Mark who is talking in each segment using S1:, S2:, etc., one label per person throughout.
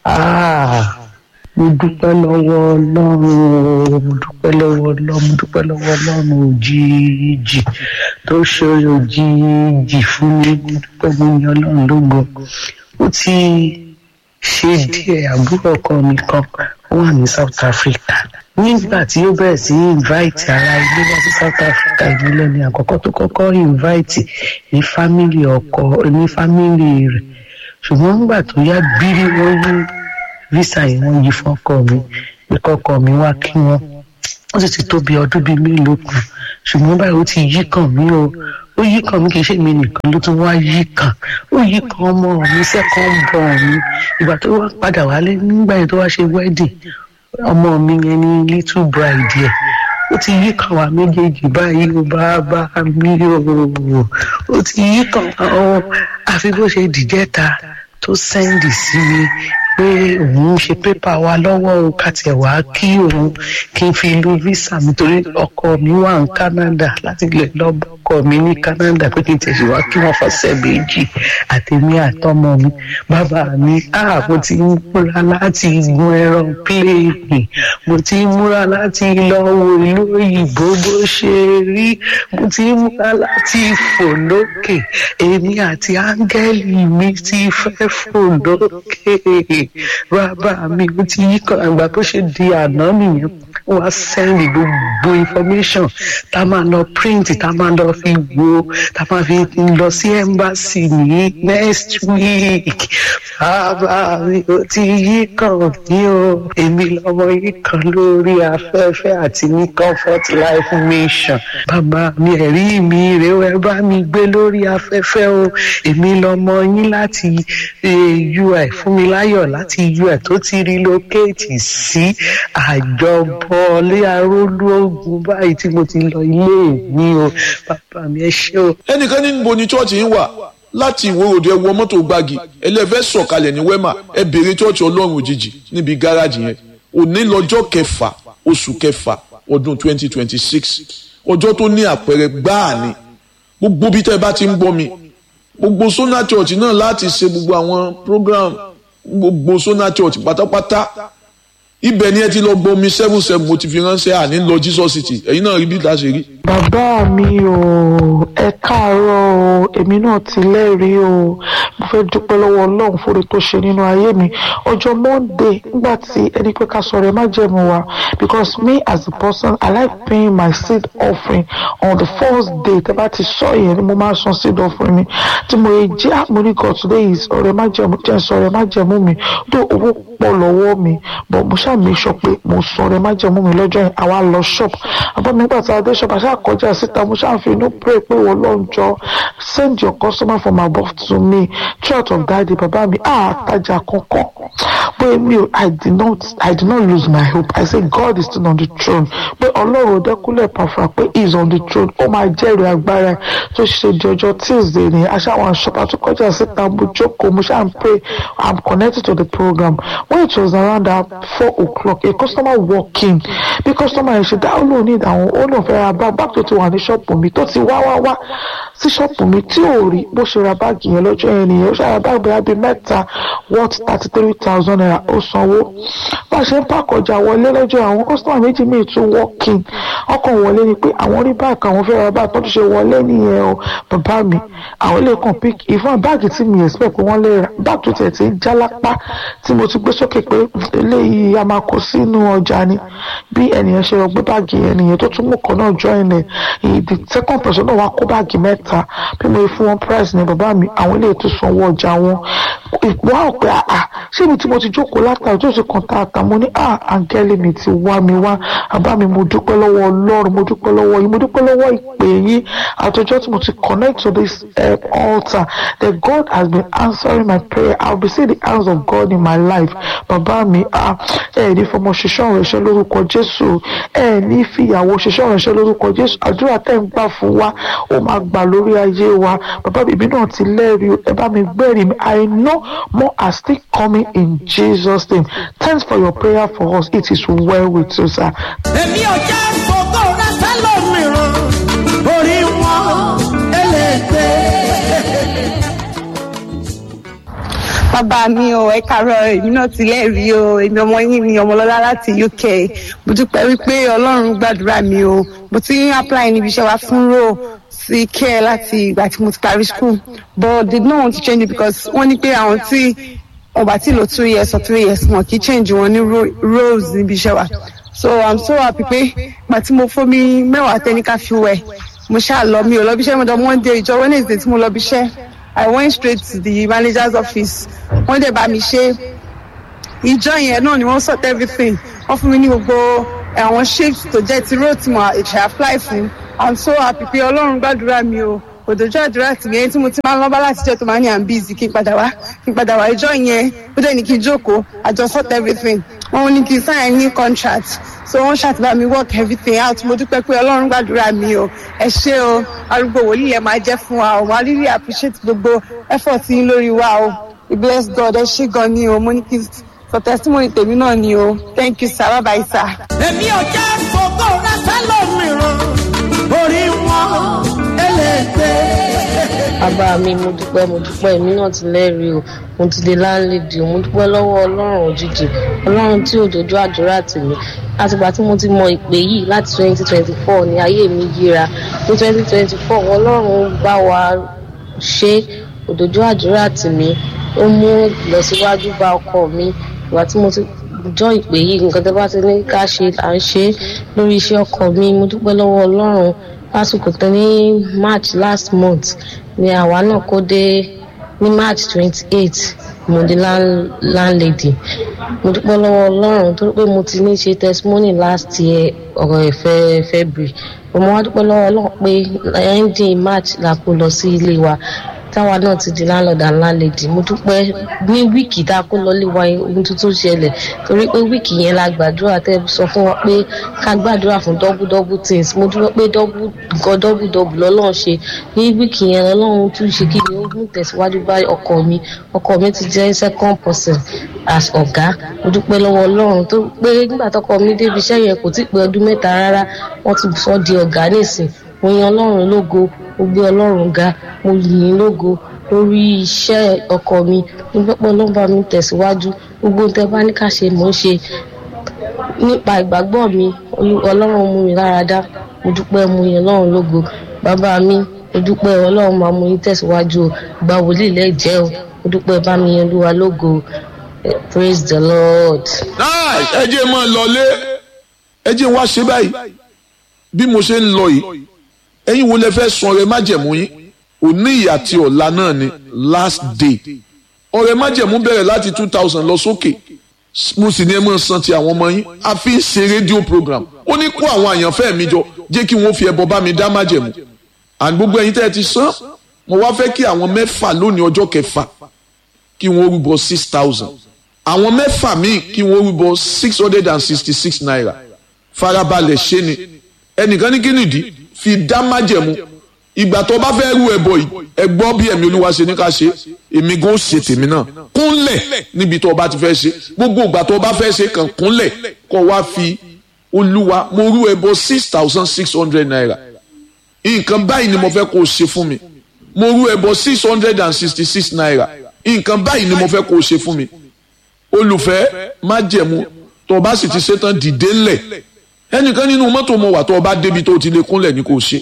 S1: Ah, mo dúpẹ́ lọ́wọ́ ọlọ́run mo dúpẹ́ lọ́wọ́ ọlọ́run mo dúpẹ́ lọ́wọ́ ọlọ́run òjijì tó ṣe òjijì fún mi mo dúpẹ́ mo yan ọlọ́run lógo ó ti ṣe díẹ̀ àbúrò ọkọ mi kan ó wà ní South Africa nígbà tí ó bẹ̀rẹ̀ sí invite ara ilé wá sí South Africa ìdílé ni àkọ́kọ́ tó kọ́kọ́ invite ní family ọkọ ní family rẹ̀ ṣùgbọ́n nígbà tó yá bírí wọ́n yí visa yìí wọ́n yí fọ́kọ mi pé kọ́kọ́ mi wá kí wọ́n ó sì ti tó bí ọdún bíi mélòó kan ṣùgbọ́n báyìí ó ti yí kàn mí o ó yí kàn mí kì í ṣe mi nìkan ló tún wá yí kàn ó yí kàn ọmọ mi second born mi ìgbà tó wá padà wálé nígbà yẹn tó wá ṣe wedding ọmọ mi yẹn ní little bride yẹn ó ti yí kàn wá méjèèjì báyìí ó bá bá mi o ó ti yí kàn wá o àfi bó ṣe dìjẹ́ta tó sẹ́ndì sí mi pé òun ń ṣe pépà wa lọ́wọ́ o ká tiẹ̀ wá kí òun kí n fi lu visa mi torí ọkọ mi wà ní Canada láti lè lọ bọ́kọ mi ní Canada pé kí n tẹ̀sí wá kí wọ́n fọ́sẹ̀ méjì àtẹ̀mí àtọmọ mi bàbá mi ah mo ti ń múra láti gun ẹran pléènì mo ti ń múra láti lọ wo ìlú òyìnbó bó ṣe rí mo ti ń múra láti fò lókè èmi àti áńgẹ́lì mi ti fẹ́ fò lókè bàbá mi ó ti yí kan àgbà tó ṣe di àná nìyẹn wá sẹ́ndì gbogbo information tá a máa lọ print tá a máa lọ fi wo tá a máa fi lọ sí embassy ní next week bàbá mi ó ti yí kan ní o èmi lọmọ yí kan lórí afẹ́fẹ́ àti ní comfort life mission bàbá mi ẹ̀rí mi rèé o ẹ bá mi gbé lórí afẹ́fẹ́ o èmi lọmọ yín láti ui fún mi láyọ̀ láti ui tó ti relocate sí àjọbọ lé arólú ogun báyìí tí mo ti lọ ilé mi o bàbá mi ẹ ṣé o.
S2: ẹnìkan ní níbo ni chọ́ọ̀chì yín wà láti ìwé òde ẹ wọ mọ́tò gbági ẹlẹ́fẹ́ sọ̀kalẹ̀ ní wẹ́mà ẹ béèrè chọ́ọ̀chì ọlọ́run òjijì níbi gáràjì yẹn òní lọ́jọ́ kẹfà oṣù kẹfà ọdún twenty twenty six ọjọ́ tó ní àpẹẹrẹ gbáà ni gbogbo bí tẹ́ bá ti ń gbọ́ mi gbogbo Sona Church náà láti ṣe gbogbo àwọn program gbogbo Sona Church pátápátá ibẹ̀ ni ẹ ti lọ gbomi seven seven mo ti fi ránṣẹ́ àní lọ Jesus City ẹ̀yin náà rí bí ìta ṣe rí.
S3: bàbá mi o ẹ káàárọ̀ o èmi náà ti lẹ́rìí o mo fẹ́ dúpẹ́ lọ́wọ́ ọlọ́run fúre tó ṣe nínú ayé mi ọjọ́ monday nígbà tí ẹni pé ká sọ̀rọ̀ ẹ má jẹ̀mú wa because me as a person i like paying my seed offering on the first day tẹ́ bá ti sọ yẹn ni mo máa san seed offering mi tí mo yẹ jẹ́ àmúrí god today is ọ̀rọ̀ ẹ má jẹ̀mú jẹ́ sọ̀rọ̀ ẹ má jẹ̀mú mi tó owó pọ̀ lọ́wọ́ mi but mo ṣáà make sure pé mo sọ̀rọ̀ ẹ má jẹ̀mú mi lọ́jọ́ yẹn àwa lọ shop àbọ̀ nígbà tí a dé shop àṣà kọjá síta mo ṣáà fi inú pray pé wọ́n lọ́n jọ send your customer from above to me throughout of that day bàbá mi àtajà kankan pé mi ò i did not i did not lose my hope i say God is still on the throne pé ọlọ́run ọdẹkùnlé pàfà pé he is on the throne ó máa jẹ́rìí agbára ẹ̀ tó ṣe di ọjọ́ tuesday ni aṣáwọn ṣọpá tó kọjá síta mo jókòó mo ṣáà ń pray i'm connected to the program when it was around that four o'clock a customer walk in bí customer yẹn ṣe dá ó lóun ní ìdáhùn ó lóun fẹ́ ra bá báàgì tó ti wà ní ṣọ́ọ̀pù mi tó ti wá wá wá sí ṣọ́ọ̀pù mi tí ò rí bó ṣe ra báàgì yẹn lọ́jọ́ yẹn nìyẹn ó ṣàrà báàgì bóyá bíi mẹ́ta worth thirty three thousand naira ó sanwó bá a ṣe ń pàkọjà wọlé lọ́jọ́ àwọn customer méjì míì tún walk in ọkàn wọlé ni pé àwọn rí báàgì àwọn fẹ́ ra báàgì tó ti ṣe wọlé nìyẹn o bàbá mi àwọn lè kàn pick ìfọ̀n báàgì tí mi expect pé wọ́n lè ra báàgì tó tẹ̀ tí ń já lápá tí mo ti gbé sókè pé eléyìí a máa kó sínú ọjà ni bí ẹnìyẹn ṣe lọ gbé báàgì yẹn nìyẹn tó tún mú kan náà join ẹ̀ the second person náà wá kó báàgì mẹ́ta bí mo fún wọn price ní bàbá mi àwọn ilé ètò sanwó ọjà wọn wá ò pé àà ṣé mi tí mo ti jókòó látàrí tó ṣe kàn tá àtà mo ní à áńgẹ́lì mi ti wá mi wá bàbá mi mo dúpẹ́ lọ́wọ́ ọlọ́run mo dúpẹ́ lọ́wọ́ yín mo dúpẹ́ lọ́wọ́ ìpè yín àtọjọ́ tí mo ti connect to this uh, altar that God has been answering my prayer I will be seeing the hands of God in my life bàbá mi à ẹ ní fọmọ ṣiṣẹ́ ọ̀rọ̀ ẹ̀ṣẹ́ lórúkọ Jésù ẹ ní fìyàwó ṣiṣẹ́ ọ̀rọ̀ ẹ̀ṣẹ́ lórúkọ Jésù àdúrà tẹ̀ ń gbà fún wa ó máa gbà lórí ayé wa bàbá bèbí náà ti lẹ́rìí ẹ bá mi gbẹ́rìí mi I know more are still coming in Jesus name thanks for your prayer for us it is well with you sir.
S4: èmi ò jẹ́ fògó rẹ sẹ́lòmíràn orí wọn ẹlẹ́gbẹ́.
S5: bàbá mi o ẹ kàárọ̀ èmi náà ti lẹ́rìí o èmi ọmọ yín ni ọmọlọ́lá láti uk mo dúpẹ́ wípé ọlọ́run gbàdúrà mi o mo ti ń apply níbi iṣẹ́ wa fún ro sí care láti ìgbà tí mo ti parí school but they don't want to change it because wọ́n ní pé àwọn tí wọ́n bá ti lò two years or three years wọn kì í change wọn ní ro- roles níbi iṣẹ́ wa so i'm so happy pé ìgbà tí mo fómi mẹ́wàá tẹ́níkà fi wẹ̀ mo ṣáà lọ mi ò lọ bí iṣẹ́ mo dán monday ìjọ wednesday tí mo lọ bí iṣẹ́ i went straight to the manager's office wọ́n dẹ̀ bá mi ṣe ìjọ yẹn náà ni wọ́n sort everything wọ́n fún mi ní gbogbo àwọn shift tó jẹ́ ti road tí mo ṣe apply fún i'm so happy pé ọlọ́run gbàdúrà mi o òdòjọ́ àdúrà tì yẹn tí mo ti máa ń lọ́ba láti jẹ́ tó máa ní i'm busy kí n padà wá kí n padà wá ìjọ yẹn ó dẹ̀ ní kí n jókòó àjọ sort everything wọ́n ní kí n sign ní contract so wọ́n ṣàtìbá mi work everything out mo dúpẹ́ pé ọlọ́run gbàdúrà mi o ẹ ṣé o arúgbó wòlíì yẹn máa jẹ́ fún wa o wọ́n á really appreciate gbogbo effort yín lórí wa o we bless god ẹ ṣé gan ni o mo ní kí n sọ testimony tèmi náà ni o thank you sir bye bye sir.
S4: èmi ò jẹ́ fògó rẹ sẹ́lòmíràn orí wọn ẹlẹ́gbẹ́.
S6: bàbá mi mo dúpẹ́ mo dúpẹ́ èmi náà ti lẹ́rìí o mo ti di láńlẹ́dì o mo dúpẹ́ lọ́wọ́ ọlọ́run òjijì ọlọ́run tí òjòjú àdúrà tì mí látìgbà tí mo ti mọ ìpè yìí láti twenty twenty four ní ayé mi yíra ní twenty twenty four ọlọ́run bá wa ṣe òjòjú àdúrà tì mí ó mú ìlọsíwájú bá ọkọ mi ìgbà tí mo ti jọ ìpè yìí nǹkan tó bá ti ní ká ṣe à ń ṣe lórí iṣẹ́ ọkọ mi mo dúpẹ́ lọ́wọ́ ọlọ́run lásìkò tó ní march last month ni àwa náà kó dé ní march twenty eight mo di land- landlady mo dúpẹ́ lọ́wọ́ ọlọ́run torí pé mo ti ní ṣe testimony last year ọ̀rọ̀ ẹ̀fẹ́ february mo wá dúpẹ́ lọ́wọ́ ọlọ́run pé ending march la kó lọ sí ilé wa táwa náà ti di landlord and landlady mo dúpẹ́ ní wíìkì tá a kó lọlé wa ohun tuntun ṣẹlẹ̀ torí pé wíìkì yẹn la gbàdúrà tẹ́ sọ fún wa pé ká gbàdúrà fún double double things mo dúpẹ́ pé double nǹkan double double lọ́lọ́run ṣe ní wíìkì yẹn lọ́lọ́run tún ṣe kí ni ó mú tẹ̀síwájú bá ọkọ mi ọkọ mi ti jẹ́ second person as ọ̀gá mo dúpẹ́ lọ́wọ́ ọlọ́run tó pé nígbà tọkọ mi débi iṣẹ́ yẹn kò tí ì pé ọdún mẹ́ta rárá wọ́n ti sọ di ọ̀gá nísìn mo yan ọlọ́run lógo mo gbé ọlọ́run ga mo yìn ín lógo lórí iṣẹ́ ọkọ mi mo gbọ́pọ̀ ọlọ́run bá mi tẹ̀síwájú gbogbo ohun tẹ́ bá ní ká ṣe mò ń ṣe nípa ìgbàgbọ́ mi Olú- ọlọ́run mú mi lára dá mo dúpẹ́ mo yan ọlọ́run lógo bàbá mi mo dúpẹ́ ọlọ́run máa mú yín tẹ̀síwájú o ìgbà wòlíì lẹ́jẹ́ o mo dúpẹ́ bá mi yan olúwa lógo Eh, praise the lord.
S2: Nice. ẹ jẹ́ máa lọlé ẹ jẹ́ wá ṣe báyìí bí mo ṣe ń lọ yìí ẹ̀yin wo lẹ fẹ́ sun ọrẹ májẹ̀mú yín òní ìyá àti ọ̀la náà ni last day ọrẹ májẹ̀mú bẹ̀rẹ̀ láti two thousand lọ sókè mo sì ní ẹ máa san ti àwọn ọmọ yín a fi ń ṣe rédíò program ó ní kó àwọn àyànfẹ́ mi jọ jẹ́ kí wọ́n fi ẹbọ bá mi dá májẹ̀mú and gbogbo ẹ̀yin tẹ́ ẹ ti san mo wá fẹ́ kí àwọn mẹ́fà lónìí ọjọ́ kẹfà kí wọ́n rúbọ six thousand àwọn mẹ́fà míì kí wọ́n rúbọ six hundred and sixty six naira farabalẹ̀ ṣe ni ẹnìkan ní kí nìdí fi dá májẹ̀mú ìgbà tó bá fẹ́ rú ẹbọ yìí ẹ gbọ́ bí ẹ̀mí olúwa ṣe ní ká ṣe èmi gan ó ṣe tèmi náà kúnlẹ̀ níbi tó o bá ti fẹ́ ṣe gbogbo ìgbà tó o bá fẹ́ ṣe kàn kúnlẹ̀ kó wá fi olúwa mo rú ẹbọ six thousand six hundred naira nǹkan báyìí ni mo fẹ́ kó o ṣe fún mi mo rú ẹbọ six hundred and sixty six naira nǹkan báyìí ni mo fẹ́ kó o ṣe fún mi olùfẹ́ májẹ̀mú tó o bá sì ti ṣetán dìde ńlẹ̀ ẹnìkan nínú mọ́tò mo wà tó o bá débi tó o ti lè kúnlẹ̀ ní kò ṣe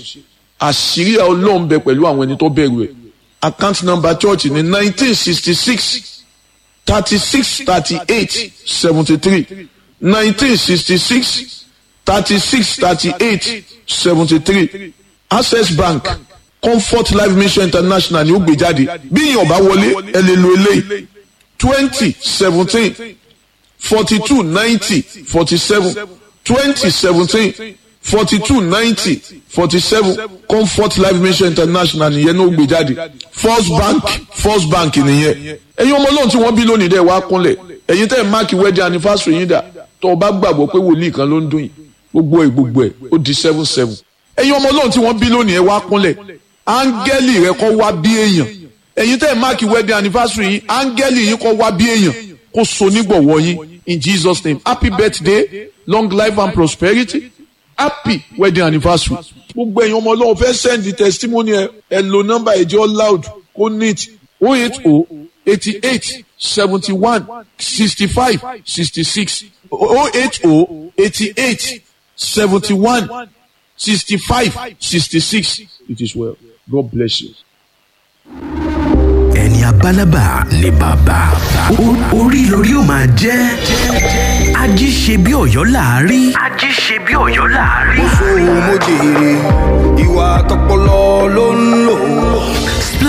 S2: àṣírí ọlọ́run bẹ pẹ̀lú àwọn ẹni tó bẹ̀rù ẹ̀ account number church ní nineteen sixty six thirty six thirty eight seventy three nineteen sixty six thirty six thirty eight seventy three access bank comfort life mission international ni ó gbé jáde bí ìyàn bá wọlé ẹ lè lo eléyìí twenty seventeen forty two ninety forty seven twenty seventeen forty two ninety forty seven comfort life mission international nìyẹn ní ó gbé jáde first bank first bank nìyẹn ẹ̀yin ọmọ ọlọ́run tí wọ́n bí lónìí dẹ̀ wá kúnlẹ̀ ẹ̀yin tẹ́ ẹ̀ máàkì wedding anniversary yín dà tó o bá gbàgbọ́ pé wòlíì kan ló ń dún yìí gbogbo ẹ̀ gbogbo ẹ̀ ó di seven seven ẹ̀yin ọmọ ọlọ́run tí wọ́n bí lónìí ẹ̀ wá kúnlẹ̀ áńgẹ́lì rẹ kọ́ wá bí èèyàn ẹ̀yin tẹ́ ẹ̀ máàkì wedding anniversary yín áńgẹ́lì yín kọ́ wá bí èèyàn kó so nígbọ̀wọ́ yín in Jesus name happy birthday long life and prosperity happy wedding anniversary. gbogbo ẹ̀yin ọmọ ọlọ́run fẹ́ send the testimony ẹ ẹ lo nọ́mbà ẹ̀jẹ̀ loud kó neat oh eight oh eighty eight seventy one sixty five sixty six oh eight oh eighty eight seventy one sixty five sixty six it is well God bless you.
S7: ẹni abálábà ni bàbá O- orí lórí ó máa jẹ́ ají ṣe bí ọ̀yọ́ láàárí. ají ṣe bí ọ̀yọ́ láàárí.
S8: mo jèrè ìwà tọpọlọ ló ń lò